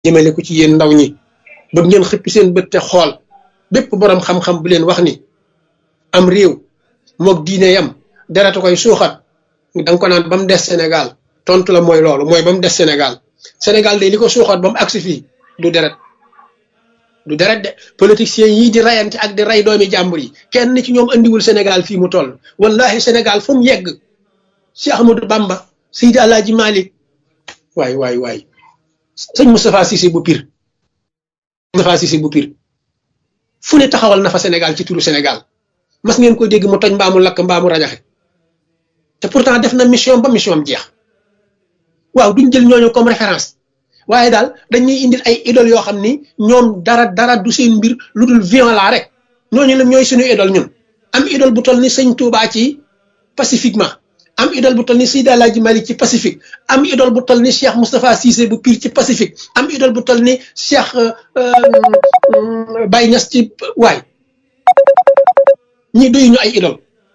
jëmale ko ci yéen ndaw ñi ba ngeen xëppi seen bët te xool bépp borom xam-xam bu leen wax ni am réew moog diine yam deratu koy suuxat da nga ko naan ba mu des Sénégal tontu la mooy loolu mooy ba mu des Sénégal Sénégal de li ko suuxat ba mu agsi fii du deret du deret de politiciens yii di rayante ak di ray doomi jàmbur yi kenn ci ñoom andiwul Sénégal fii mu toll wallahi Sénégal fu mu yegg Cheikh Ahmadou Bamba Seydi Alaaji Malick waay waay waay sëñ Moustapha Cissé bu pire Moustapha Cissé bu pire fu ne taxawal na fa Sénégal ci turu Sénégal mas ngeen ko dégg mu toj mbaamu lakk mbaamu rajaxe te pourtant def na mission ba mission am jeex waaw duñ jël ñooñu comme référence waaye daal dañuy indil ay idole yoo xam ni ñoom dara dara du seen mbir lu dul violent rek ñooñu la ñooy suñu idole ñun am idole bu toll ni sëñ Touba ci pacifiquement am idole bu toll ni Seydi Alaaji Malik ci pacifique am idole bu toll ni Cheikh Moustapha Cissé bu Pire ci pacifique am idole bu toll ni Cheikh Baye Niass ci waay ñi doyuñu ay idole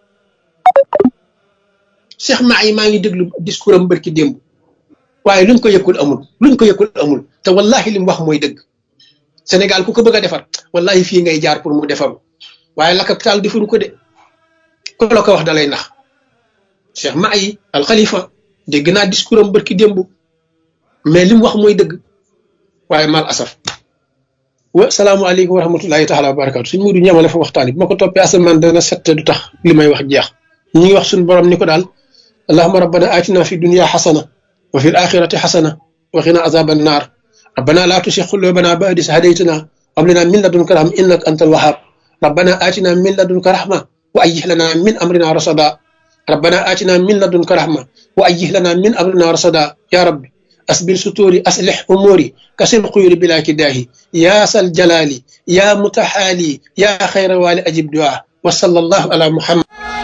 Cheikh maa yi maa ngi déglu discours am bërki démb waaye luñ ko yëkkul amul luñ ko yëkkul amul te wallahi li mu wax mooy dëgg Sénégal ku ko bëgg a defar wallahi fii ngay jaar pour mu defaru waaye la capital defaru ko de ko la ko wax da lay nax Cheikh Mahi al Khalifa dégg naa discours am bërki démb mais li mu wax mooy dëgg waaye mal asaf wa salaamualeykum wa rahmatullahi taala wa barakatu suñ mudu ñamale fa waxtaan bi ma ko toppee asamaan dana sette du tax li may wax jeex ñi ngi wax suñu borom ni ko daal allahuma rabbana atina fi dunya xasana wa fi alaxirati xasana wa qina azaba annar rabbana la tusi qulubana ba'da is hadaytana wa hab lana min ladunka rahma innaka antal wahhab rabbana atina min ladunka rahma wa ayyih lana min amrina rasada rabbana atina min ladunka rahma wa ayyih lana min amrina rasada ya rabbi أسبل ستوري أصلح أموري كسر القيور بلا كداهي يا سل جلالي يا متحالي يا خير والي أجب دعاء وصلى الله على محمد